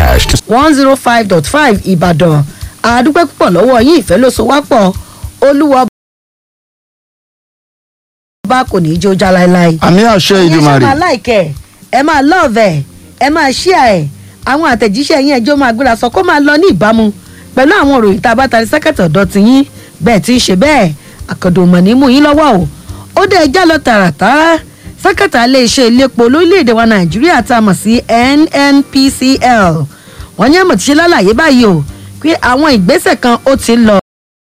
hash to one zero five dot five ìbàdàn àdúpẹ́ púpọ̀ lọ́wọ́ yín ìfẹ́ ló so wá pọ̀ olúwa bá kò ní í jó já láéláé. àmì àṣẹ ẹ ṣe ìdùmarè máa láìkẹ́ ẹ máa lọ́ọ̀vẹ̀ ẹ máa ṣíà ẹ̀ àwọn àtẹ̀jíṣẹ́ yín ẹjọ́ máa gbéra sọ kó máa lọ ní ìbámu pẹ̀lú àwọn òròyìn tá a bá tarí sẹ́kẹ̀tì ọ̀dọ́ ti yín bẹ́ẹ̀ tí ń ṣe bẹ́ẹ̀ àkàndò mọ̀ ní mú yín lọ́wọ́ o ó dé ẹjá lọ tààràtàrà sẹ́kẹ̀tà iléeṣẹ́ iléepo lórílẹ̀‐èdè wa nàìjíríà tá a mọ̀ sí nnpcl wọ́n ní àmọ̀ tí ṣe lálàyé báyìí o pé àwọn ìgbésẹ̀ kan ó ti ń lọ